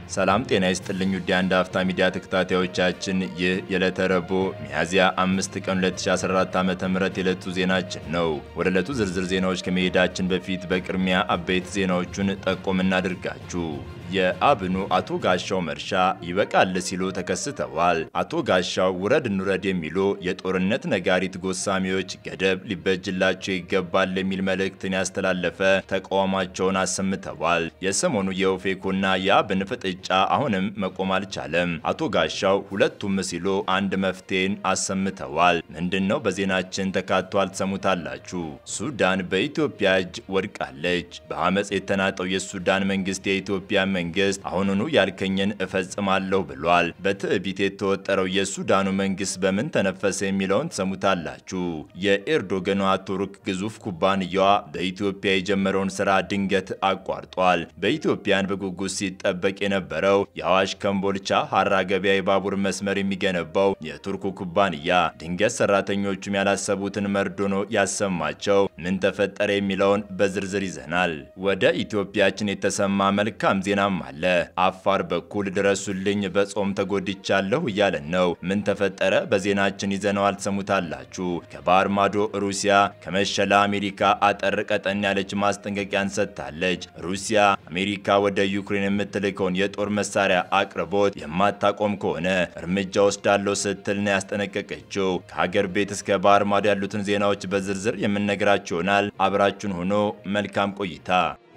ሰላም ጤና ይስጥልኝ ውድ የአንድ አፍታ ሚዲያ ተከታታዮቻችን፣ ይህ የዕለተ ረቡዕ ሚያዝያ አምስት ቀን 2014 ዓ.ም የዕለቱ ዜናችን ነው። ወደ ዕለቱ ዝርዝር ዜናዎች ከመሄዳችን በፊት በቅድሚያ አበይት ዜናዎቹን ጠቆም እናድርጋችሁ። የአብኑ አቶ ጋሻው መርሻ ይበቃል ሲሉ ተከስተዋል። አቶ ጋሻው ውረድ እንውረድ የሚሉ የጦርነት ነጋሪት ጎሳሚዎች ገደብ ሊበጅላቸው ይገባል የሚል መልእክትን ያስተላለፈ ተቃውሟቸውን አሰምተዋል። የሰሞኑ የኦፌኮና የአብን ፍጥጫ አሁንም መቆም አልቻለም። አቶ ጋሻው ሁለቱም ሲሉ አንድ መፍትሄን አሰምተዋል። ምንድን ነው? በዜናችን ተካቷል፣ ትሰሙታላችሁ። ሱዳን በኢትዮጵያ እጅ ወድቃለች። በአመፅ የተናጠው የሱዳን መንግስት የኢትዮጵያ መንግስት አሁኑኑ ያልከኝን እፈጽማለሁ ብሏል። በትዕቢት የተወጠረው የሱዳኑ መንግስት በምን ተነፈሰ የሚለውን ትሰሙታላችሁ። የኤርዶገኗ ቱርክ ግዙፍ ኩባንያዋ በኢትዮጵያ የጀመረውን ስራ ድንገት አቋርጧል። በኢትዮጵያን በጉጉት ሲጠበቅ የነበረው የአዋሽ ከምቦልቻ ሀራ ገበያ የባቡር መስመር የሚገነባው የቱርኩ ኩባንያ ድንገት ሰራተኞቹም ያላሰቡትን መርዶ ነው ያሰማቸው። ምን ተፈጠረ የሚለውን በዝርዝር ይዘናል። ወደ ኢትዮጵያችን የተሰማ መልካም ዜና አለ። አፋር በኩል ድረሱልኝ በጾም ተጎድቻለሁ እያለን ነው። ምን ተፈጠረ? በዜናችን ይዘነዋል፣ ትሰሙታላችሁ። ከባህር ማዶ ሩሲያ ከመሸላ አሜሪካ አጠር ቀጠን ያለች ማስጠንቀቂያን ሰጥታለች። ሩሲያ አሜሪካ ወደ ዩክሬን የምትልከውን የጦር መሳሪያ አቅርቦት የማታቆም ከሆነ እርምጃ ወስዳለሁ ስትል ነው ያስጠነቀቀችው። ከሀገር ቤት እስከ ባህር ማዶ ያሉትን ዜናዎች በዝርዝር የምንነግራችሁ ይሆናል። አብራችሁን ሆኖ መልካም ቆይታ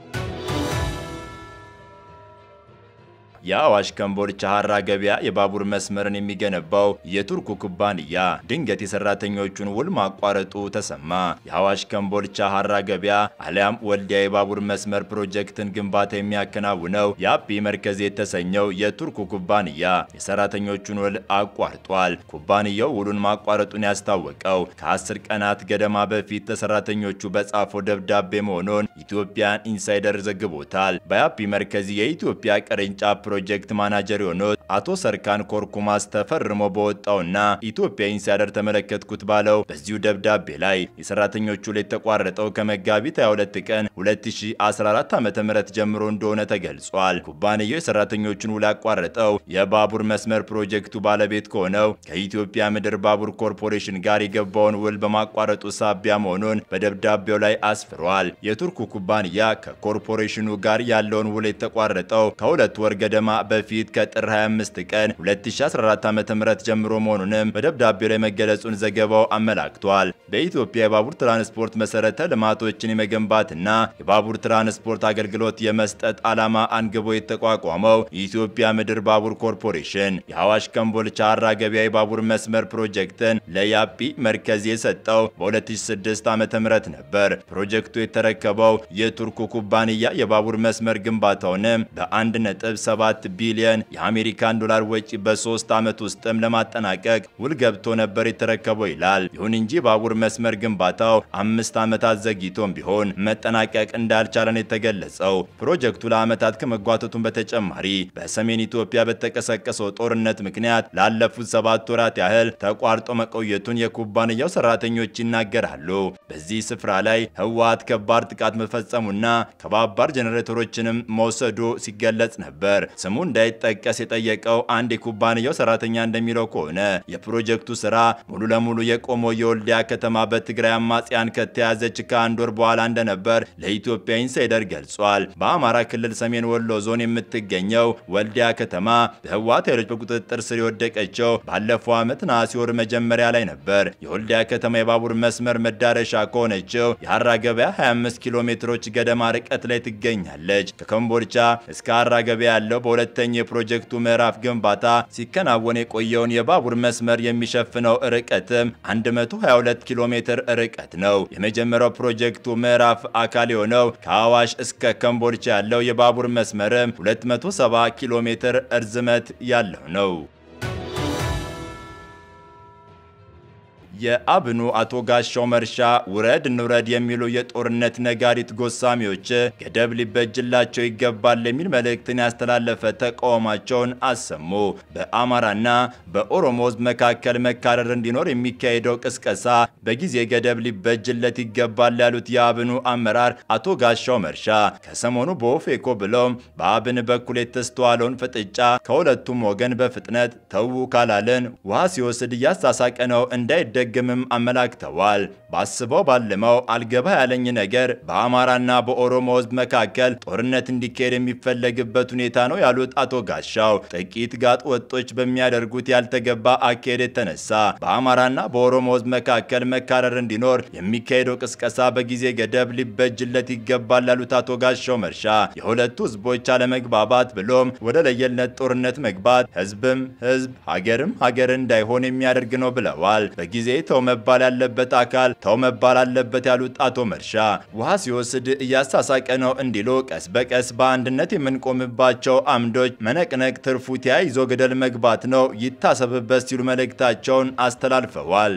የአዋሽ ከምቦልቻ ሀራ ገበያ የባቡር መስመርን የሚገነባው የቱርኩ ኩባንያ ድንገት የሰራተኞቹን ውል ማቋረጡ ተሰማ። የአዋሽ ከምቦልቻ ሀራ ገበያ አሊያም ወልዲያ የባቡር መስመር ፕሮጀክትን ግንባታ የሚያከናውነው የአቢ መርከዝ የተሰኘው የቱርኩ ኩባንያ የሰራተኞቹን ውል አቋርጧል። ኩባንያው ውሉን ማቋረጡን ያስታወቀው ከአስር ቀናት ገደማ በፊት ለሰራተኞቹ በጻፈው ደብዳቤ መሆኑን ኢትዮጵያን ኢንሳይደር ዘግቦታል። በአቢ መርከዝ የኢትዮጵያ ቅርንጫፍ ፕሮጀክት ማናጀር የሆኑት አቶ ሰርካን ኮርኩማስ ተፈርሞ በወጣውና ኢትዮጵያ ኢንሳይደር ተመለከትኩት ባለው በዚሁ ደብዳቤ ላይ የሰራተኞቹ ላይ የተቋረጠው ከመጋቢት 22 ቀን 2014 ዓ.ም ጀምሮ እንደሆነ ተገልጿል። ኩባንያው የሰራተኞቹን ውል ያቋረጠው የባቡር መስመር ፕሮጀክቱ ባለቤት ከሆነው ከኢትዮጵያ ምድር ባቡር ኮርፖሬሽን ጋር የገባውን ውል በማቋረጡ ሳቢያ መሆኑን በደብዳቤው ላይ አስፍሯል። የቱርኩ ኩባንያ ከኮርፖሬሽኑ ጋር ያለውን ውል የተቋረጠው ከሁለት ወር ገደማ በፊት ከጥር 25 ቀን 2014 ዓ.ም ጀምሮ መሆኑንም በደብዳቤው ላይ መገለጹን ዘገባው አመላክቷል። በኢትዮጵያ የባቡር ትራንስፖርት መሰረተ ልማቶችን የመገንባትና የባቡር ትራንስፖርት አገልግሎት የመስጠት ዓላማ አንግቦ የተቋቋመው የኢትዮጵያ ምድር ባቡር ኮርፖሬሽን የአዋሽ ከምቦልቻ ሀራ ገበያ የባቡር መስመር ፕሮጀክትን ለያፒ መርከዝ የሰጠው በ2006 ዓ.ም ነበር። ፕሮጀክቱ የተረከበው የቱርኩ ኩባንያ የባቡር መስመር ግንባታውንም በ1.7 ቢሊዮን የአሜሪካን ዶላር ወጪ በሶስት ዓመት ውስጥም ለማጠናቀቅ ውል ገብቶ ነበር የተረከበው ይላል። ይሁን እንጂ ባቡር መስመር ግንባታው አምስት ዓመታት ዘግይቶም ቢሆን መጠናቀቅ እንዳልቻለን የተገለጸው ፕሮጀክቱ ለዓመታት ከመጓተቱን በተጨማሪ በሰሜን ኢትዮጵያ በተቀሰቀሰው ጦርነት ምክንያት ላለፉት ሰባት ወራት ያህል ተቋርጦ መቆየቱን የኩባንያው ሰራተኞች ይናገራሉ። በዚህ ስፍራ ላይ ህወሓት ከባድ ጥቃት መፈጸሙና ከባባድ ጄኔሬተሮችንም መውሰዱ ሲገለጽ ነበር። ስሙ እንዳይጠቀስ የጠየቀው አንድ የኩባንያው ሰራተኛ እንደሚለው ከሆነ የፕሮጀክቱ ስራ ሙሉ ለሙሉ የቆመው የወልዲያ ከተማ በትግራይ አማጽያን ከተያዘች ከአንድ ወር በኋላ እንደነበር ለኢትዮጵያ ኢንሳይደር ገልጿል። በአማራ ክልል ሰሜን ወሎ ዞን የምትገኘው ወልዲያ ከተማ በህወሓት ኃይሎች በቁጥጥር ስር የወደቀችው ባለፈው ዓመት ነሐሴ ወር መጀመሪያ ላይ ነበር። የወልዲያ ከተማ የባቡር መስመር መዳረሻ ከሆነችው የሀራ ገበያ 25 ኪሎ ሜትሮች ገደማ ርቀት ላይ ትገኛለች። ከኮምቦልቻ እስከ ሀራ ገበያ ያለው በሁለተኛው የፕሮጀክቱ ምዕራፍ ግንባታ ሲከናወን የቆየውን የባቡር መስመር የሚሸፍነው ርቀትም 122 ኪሎ ሜትር ርቀት ነው። የመጀመሪያው ፕሮጀክቱ ምዕራፍ አካል የሆነው ከአዋሽ እስከ ኮምቦልቻ ያለው የባቡር መስመርም 270 ኪሎ ሜትር እርዝመት ያለው ነው። የአብኑ አቶ ጋሻው መርሻ ውረድ እንውረድ የሚሉ የጦርነት ነጋሪት ጎሳሚዎች ገደብ ሊበጅላቸው ይገባል የሚል መልእክትን ያስተላለፈ ተቃውሟቸውን አሰሙ። በአማራና በኦሮሞ ሕዝብ መካከል መካረር እንዲኖር የሚካሄደው ቅስቀሳ በጊዜ ገደብ ሊበጅለት ይገባል ያሉት የአብኑ አመራር አቶ ጋሻው መርሻ ከሰሞኑ በኦፌኮ ብለውም በአብን በኩል የተስተዋለውን ፍጥጫ ከሁለቱም ወገን በፍጥነት ተዉ ካላለን ውሃ ሲወስድ እያሳሳቀ ነው እንዳይደግምም አመላክተዋል። ባስበው ባልመው አልገባ ያለኝ ነገር በአማራና በኦሮሞ ሕዝብ መካከል ጦርነት እንዲካሄድ የሚፈለግበት ሁኔታ ነው ያሉት አቶ ጋሻው ጥቂት ጋጥ ወጦች በሚያደርጉት ያልተገባ አካሄድ የተነሳ በአማራና በኦሮሞ ሕዝብ መካከል መካረር እንዲኖር የሚካሄደው ቅስቀሳ በጊዜ ገደብ ሊበጅለት ይገባል ያሉት አቶ ጋሻው መርሻ የሁለቱ ሕዝቦች አለመግባባት ብሎም ወደ ለየለት ጦርነት መግባት ሕዝብም ሕዝብ ሀገርም ሀገር እንዳይሆን የሚያደርግ ነው ብለዋል። በጊዜ ተው መባል ያለበት አካል ተው መባል አለበት ያሉት አቶ መርሻ ውሃ ሲወስድ እያሳሳቀ ነው እንዲሉ ቀስ በቀስ በአንድነት የምንቆምባቸው አምዶች መነቅነቅ ትርፉ ተያይዞ ገደል መግባት ነው ይታሰብበት ሲሉ መልእክታቸውን አስተላልፈዋል።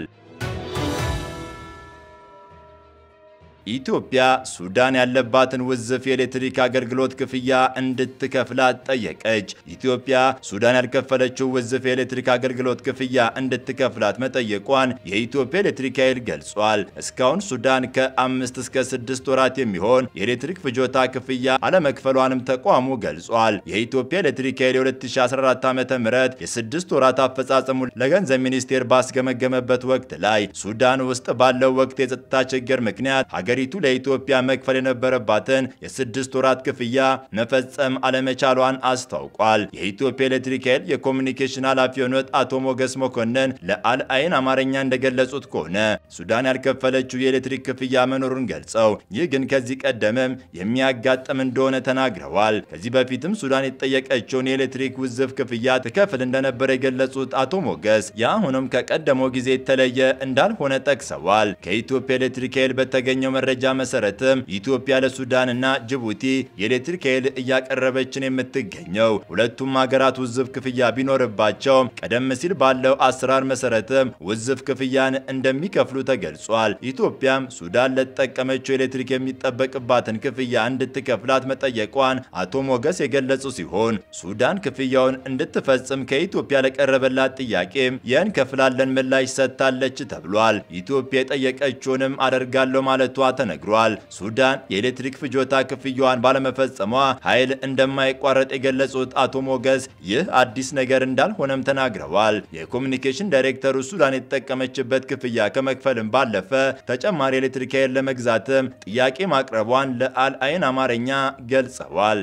ኢትዮጵያ ሱዳን ያለባትን ውዝፍ የኤሌክትሪክ አገልግሎት ክፍያ እንድትከፍላት ጠየቀች። ኢትዮጵያ ሱዳን ያልከፈለችው ውዝፍ የኤሌክትሪክ አገልግሎት ክፍያ እንድትከፍላት መጠየቋን የኢትዮጵያ ኤሌክትሪክ ኃይል ገልጿል። እስካሁን ሱዳን ከአምስት እስከ ስድስት ወራት የሚሆን የኤሌክትሪክ ፍጆታ ክፍያ አለመክፈሏንም ተቋሙ ገልጿል። የኢትዮጵያ ኤሌክትሪክ ኃይል የ2014 ዓ ም የስድስት ወራት አፈጻጸሙ ለገንዘብ ሚኒስቴር ባስገመገመበት ወቅት ላይ ሱዳን ውስጥ ባለው ወቅት የጸጥታ ችግር ምክንያት ሀገሪቱ ለኢትዮጵያ መክፈል የነበረባትን የስድስት ወራት ክፍያ መፈጸም አለመቻሏን አስታውቋል። የኢትዮጵያ ኤሌክትሪክ ኃይል የኮሚኒኬሽን ኃላፊ የሆኑት አቶ ሞገስ መኮንን ለአልአይን አማርኛ እንደገለጹት ከሆነ ሱዳን ያልከፈለችው የኤሌክትሪክ ክፍያ መኖሩን ገልጸው ይህ ግን ከዚህ ቀደምም የሚያጋጥም እንደሆነ ተናግረዋል። ከዚህ በፊትም ሱዳን የተጠየቀችውን የኤሌክትሪክ ውዝፍ ክፍያ ትከፍል እንደነበረ የገለጹት አቶ ሞገስ የአሁኑም ከቀደመው ጊዜ የተለየ እንዳልሆነ ጠቅሰዋል። ከኢትዮጵያ ኤሌክትሪክ ኃይል በተገኘው መረጃ መሰረትም ኢትዮጵያ ለሱዳንና ጅቡቲ የኤሌክትሪክ ኃይል እያቀረበችን የምትገኘው ሁለቱም ሀገራት ውዝፍ ክፍያ ቢኖርባቸው ቀደም ሲል ባለው አሰራር መሰረትም ውዝፍ ክፍያን እንደሚከፍሉ ተገልጿል። ኢትዮጵያም ሱዳን ለተጠቀመችው ኤሌክትሪክ የሚጠበቅባትን ክፍያ እንድትከፍላት መጠየቋን አቶ ሞገስ የገለጹ ሲሆን ሱዳን ክፍያውን እንድትፈጽም ከኢትዮጵያ ለቀረበላት ጥያቄም የእንከፍላለን ምላሽ ሰጥታለች ተብሏል። ኢትዮጵያ የጠየቀችውንም አደርጋለሁ ማለቷ ተነግሯል። ሱዳን የኤሌክትሪክ ፍጆታ ክፍያዋን ባለመፈጸሟ ኃይል እንደማይቋረጥ የገለጹት አቶ ሞገስ ይህ አዲስ ነገር እንዳልሆነም ተናግረዋል። የኮሚኒኬሽን ዳይሬክተሩ ሱዳን የተጠቀመችበት ክፍያ ከመክፈልም ባለፈ ተጨማሪ ኤሌክትሪክ ኃይል ለመግዛትም ጥያቄ ማቅረቧን ለአልአይን አማርኛ ገልጸዋል።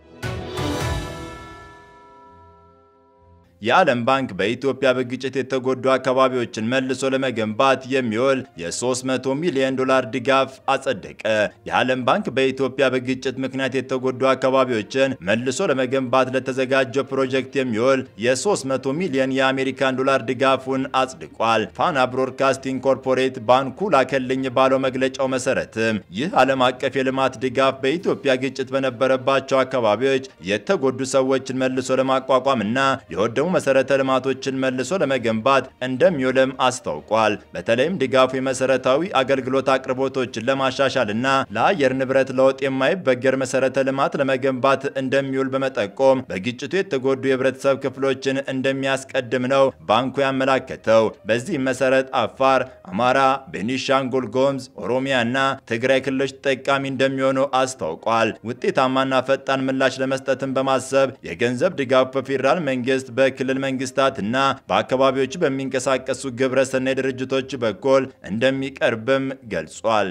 የዓለም ባንክ በኢትዮጵያ በግጭት የተጎዱ አካባቢዎችን መልሶ ለመገንባት የሚውል የ300 ሚሊዮን ዶላር ድጋፍ አጸደቀ። የዓለም ባንክ በኢትዮጵያ በግጭት ምክንያት የተጎዱ አካባቢዎችን መልሶ ለመገንባት ለተዘጋጀው ፕሮጀክት የሚውል የ300 ሚሊዮን የአሜሪካን ዶላር ድጋፉን አጽድቋል። ፋና ብሮድካስቲንግ ኮርፖሬት ባንኩ ላከልኝ ባለው መግለጫው መሰረትም ይህ ዓለም አቀፍ የልማት ድጋፍ በኢትዮጵያ ግጭት በነበረባቸው አካባቢዎች የተጎዱ ሰዎችን መልሶ ለማቋቋም እና የወደሙ መሰረተ ልማቶችን መልሶ ለመገንባት እንደሚውልም አስታውቋል። በተለይም ድጋፉ የመሰረታዊ አገልግሎት አቅርቦቶችን ለማሻሻል እና ለአየር ንብረት ለውጥ የማይበገር መሰረተ ልማት ለመገንባት እንደሚውል በመጠቆም በግጭቱ የተጎዱ የህብረተሰብ ክፍሎችን እንደሚያስቀድም ነው ባንኩ ያመላከተው። በዚህም መሰረት አፋር፣ አማራ፣ ቤኒሻንጉል ጉሙዝ፣ ኦሮሚያ እና ትግራይ ክልሎች ተጠቃሚ እንደሚሆኑ አስታውቋል። ውጤታማና ፈጣን ምላሽ ለመስጠትም በማሰብ የገንዘብ ድጋፉ በፌዴራል መንግስት በ ክልል መንግስታት እና በአካባቢዎቹ በሚንቀሳቀሱ ግብረ ሰናይ ድርጅቶች በኩል እንደሚቀርብም ገልጿል።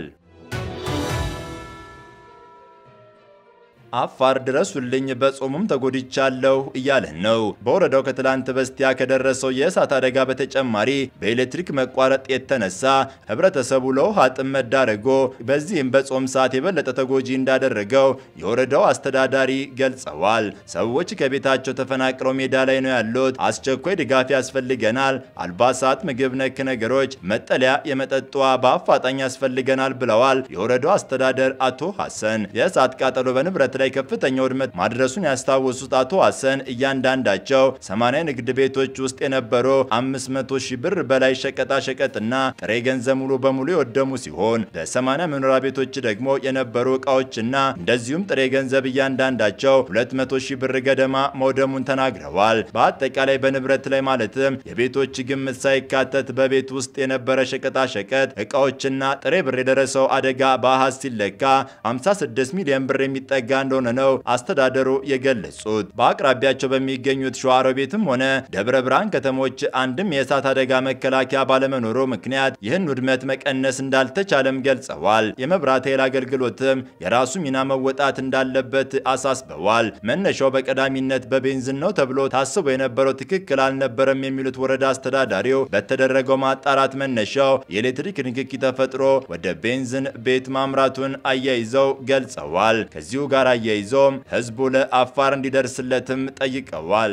አፋር ድረሱልኝ በጾሙም ተጎድቻለሁ እያለን ነው። በወረዳው ከትላንት በስቲያ ከደረሰው የእሳት አደጋ በተጨማሪ በኤሌክትሪክ መቋረጥ የተነሳ ህብረተሰቡ ለውሃ ጥም መዳረጎ በዚህም በጾም ሰዓት የበለጠ ተጎጂ እንዳደረገው የወረዳው አስተዳዳሪ ገልጸዋል። ሰዎች ከቤታቸው ተፈናቅለው ሜዳ ላይ ነው ያሉት። አስቸኳይ ድጋፍ ያስፈልገናል፣ አልባሳት፣ ምግብ ነክ ነገሮች፣ መጠለያ፣ የመጠጥ ውሃ በአፋጣኝ ያስፈልገናል ብለዋል የወረዳው አስተዳደር አቶ ሐሰን። የእሳት ቃጠሎ በንብረት ላይ ላይ ከፍተኛ ውድመት ማድረሱን ያስታወሱት አቶ ሐሰን እያንዳንዳቸው 80 ንግድ ቤቶች ውስጥ የነበሩ 500 ሺህ ብር በላይ ሸቀጣ ሸቀጥና ጥሬ ገንዘብ ሙሉ በሙሉ የወደሙ ሲሆን በ80 መኖሪያ ቤቶች ደግሞ የነበሩ እቃዎችና እንደዚሁም ጥሬ ገንዘብ እያንዳንዳቸው 200 ሺህ ብር ገደማ መውደሙን ተናግረዋል። በአጠቃላይ በንብረት ላይ ማለትም የቤቶች ግምት ሳይካተት በቤት ውስጥ የነበረ ሸቀጣ ሸቀጥ እቃዎችና ጥሬ ብር የደረሰው አደጋ በአሃዝ ሲለካ 56 ሚሊዮን ብር የሚጠጋ እንደሆነ ነው አስተዳደሩ የገለጹት። በአቅራቢያቸው በሚገኙት ሸዋሮቤትም ሆነ ደብረ ብርሃን ከተሞች አንድም የእሳት አደጋ መከላከያ ባለመኖሩ ምክንያት ይህን ውድመት መቀነስ እንዳልተቻለም ገልጸዋል። የመብራት ኃይል አገልግሎትም የራሱ ሚና መወጣት እንዳለበት አሳስበዋል። መነሻው በቀዳሚነት በቤንዚን ነው ተብሎ ታስቦ የነበረው ትክክል አልነበረም የሚሉት ወረዳ አስተዳዳሪው በተደረገው ማጣራት መነሻው የኤሌክትሪክ ንክኪ ተፈጥሮ ወደ ቤንዚን ቤት ማምራቱን አያይዘው ገልጸዋል። ከዚሁ ጋር አያይዘውም ህዝቡ ለአፋር እንዲደርስለትም ጠይቀዋል።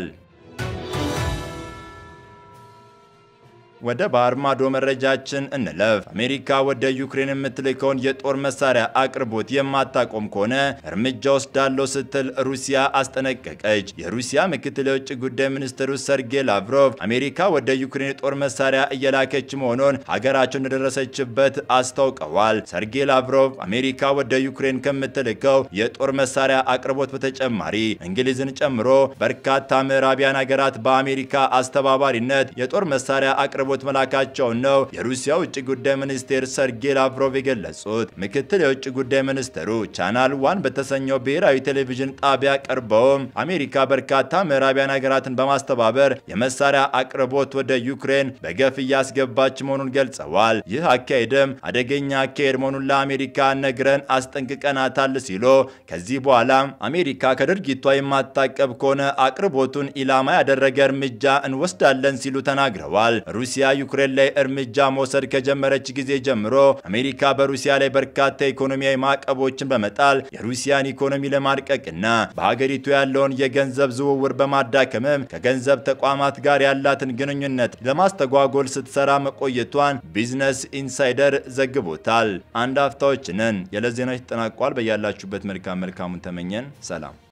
ወደ ባህር ማዶ መረጃችን እንለፍ። አሜሪካ ወደ ዩክሬን የምትልከውን የጦር መሳሪያ አቅርቦት የማታቆም ከሆነ እርምጃ ወስዳለው ስትል ሩሲያ አስጠነቀቀች። የሩሲያ ምክትል የውጭ ጉዳይ ሚኒስትሩ ሰርጌይ ላቭሮቭ አሜሪካ ወደ ዩክሬን የጦር መሳሪያ እየላከች መሆኑን ሀገራቸው እንደደረሰችበት አስታውቀዋል። ሰርጌይ ላቭሮቭ አሜሪካ ወደ ዩክሬን ከምትልከው የጦር መሳሪያ አቅርቦት በተጨማሪ እንግሊዝን ጨምሮ በርካታ ምዕራቢያን ሀገራት በአሜሪካ አስተባባሪነት የጦር መሳሪያ አቅርቦት መላካቸውን ነው የሩሲያ ውጭ ጉዳይ ሚኒስቴር ሰርጌይ ላቭሮቭ የገለጹት። ምክትል የውጭ ጉዳይ ሚኒስትሩ ቻናል ዋን በተሰኘው ብሔራዊ ቴሌቪዥን ጣቢያ ቀርበውም አሜሪካ በርካታ ምዕራቢያን ሀገራትን በማስተባበር የመሳሪያ አቅርቦት ወደ ዩክሬን በገፍ እያስገባች መሆኑን ገልጸዋል። ይህ አካሄድም አደገኛ አካሄድ መሆኑን ለአሜሪካ ነግረን አስጠንቅቀናታል ሲሉ ከዚህ በኋላም አሜሪካ ከድርጊቷ የማታቀብ ከሆነ አቅርቦቱን ኢላማ ያደረገ እርምጃ እንወስዳለን ሲሉ ተናግረዋል። ሩሲያ ዩክሬን ላይ እርምጃ መውሰድ ከጀመረች ጊዜ ጀምሮ አሜሪካ በሩሲያ ላይ በርካታ ኢኮኖሚያዊ ማዕቀቦችን በመጣል የሩሲያን ኢኮኖሚ ለማድቀቅና በሀገሪቱ ያለውን የገንዘብ ዝውውር በማዳከምም ከገንዘብ ተቋማት ጋር ያላትን ግንኙነት ለማስተጓጎል ስትሰራ መቆየቷን ቢዝነስ ኢንሳይደር ዘግቦታል። አንድ አፍታዎች ነን። የዕለት ዜናዎች ተጠናቋል። በያላችሁበት መልካም መልካሙን ተመኘን። ሰላም